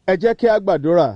ẹ jẹ́ kí a gbàdúrà.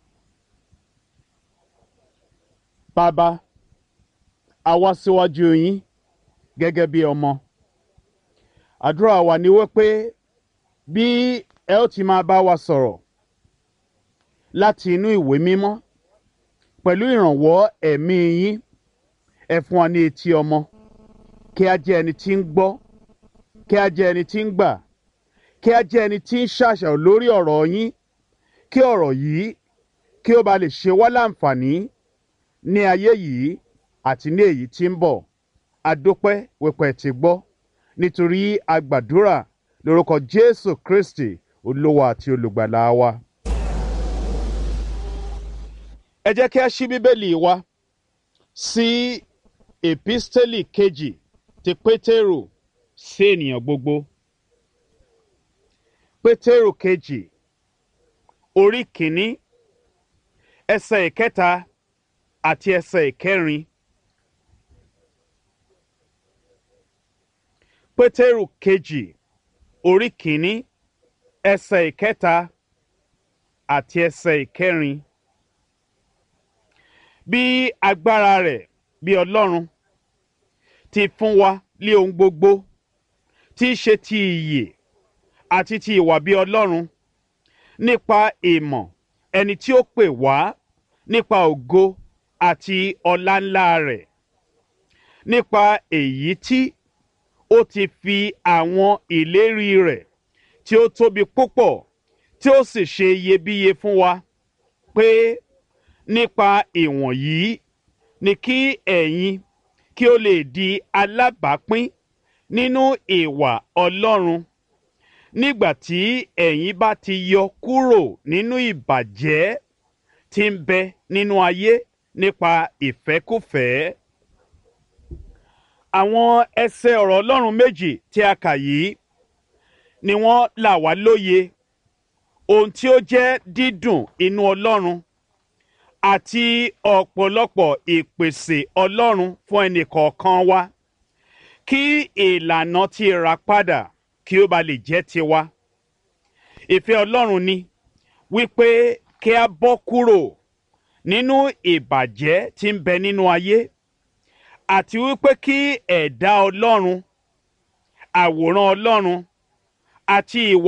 bàbá a wá síwájú yín gẹ́gẹ́ bí ọmọ. àdúrà wa ni wípé bí ẹ ó ti máa bá wa sọ̀rọ̀ láti inú ìwé mímọ́ pẹ̀lú ìrànwọ́ ẹ̀mí yín ẹ fún wa ní etí ọmọ kí a jẹ́ ẹni tí ń gbọ́ kí a jẹ́ ẹni tí ń gbà kí a jẹ́ ẹni tí ń ṣàṣàrò lórí ọ̀rọ̀ yín kí ọ̀rọ̀ yìí kí ó ba lè ṣe wá láǹfààní ní ayé yìí àti ní èyí tí ń bọ̀ adópẹ́ wípé ti gbọ́ nítorí agbàdúrà lórúkọ Jésù Kristi olówó àti olùgbàlà wa. ẹ jẹ́ kí a ṣí bíbélì wa sí èpísítélì kejì ti Pétérù sí ènìyàn gbogbo. Pétérù kejì orí kìíní ẹsẹ̀ ìkẹta àti ẹsẹ̀ ìkẹrin. Pétérù kejì orí kìíní ẹsẹ̀ ìkẹta àti ẹsẹ̀ ìkẹrin. Bí agbára rẹ̀ bí Ọlọ́run ti fún wa lé ohun gbogbo tí í ṣe ti ìyè àti ti ìwà bí Ọlọ́run nípa ìmọ̀ ẹni tí ó pè wá nípa ògo àti ọlá ńlá rẹ̀ nípa èyí tí ó ti fi àwọn ìlérí rẹ̀ tí ó tóbi púpọ̀ tí ó sì ṣe iyebíye fún wa pé nípa ìwọ̀nyí ni kí ẹ̀yin kí ó lè di alábàápín nínú ìwà Ọlọ́run nígbà tí ẹ̀yin bá ti yọ kúrò nínú ìbàjẹ́ tí ń bẹ nínú ayé nípa ìfẹ́kùfẹ́. Àwọn ẹsẹ̀ ọ̀rọ̀ Ọlọ́run méjì tí a kà yìí ni wọ́n là wá lóye ohun tí ó jẹ́ dídùn inú Ọlọ́run àti ọ̀pọ̀lọpọ̀ ìpèsè Ọlọ́run fún ẹnìkọ̀ọ̀kan wa kí ìlànà ti rà padà kí ó ba lè jẹ́ tiwa. Ìfẹ́ Ọlọ́run ni wípé kí a bọ́ kúrò nínú ìbàjẹ́ tí ń bẹ nínú ayé àti wípé kí ẹ̀dá Ọlọ́run àwòrán Ọlọ́run àti ìwà